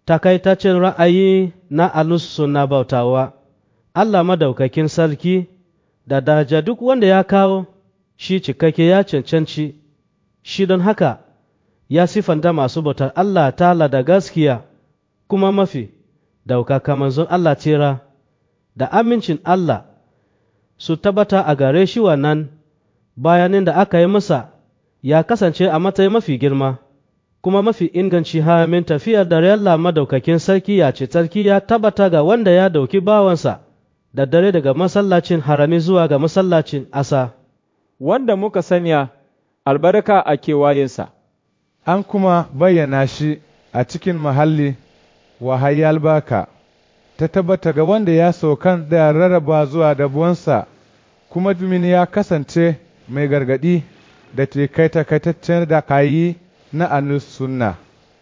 takaitaccen ra'ayi na alus suna bautawa Allah madaukakin sarki da daraja duk wanda ya kawo shi cikakke ya cancanci shi don haka ya sifanta masu bautar Allah tala da gaskiya kuma mafi daukaka manzon Allah tira da amincin Allah su tabbata a gare shi wannan bayanin da aka yi masa ya kasance a matsayin mafi girma kuma mafi inganci hamin tafiyar da Allah madaukakin sarki ya ce sarki ya tabbata ga wanda ya dauki bawansa da dare daga masallacin harami zuwa ga masallacin asa wanda muka sanya albarka a kewayensa an kuma bayyana shi a cikin mahalli wahayi albaka ta tabbata ga wanda ya saukan da rarraba zuwa dabuwansa kuma domin ya kasance mai gargadi da takaitaccen da kayi na anus sunna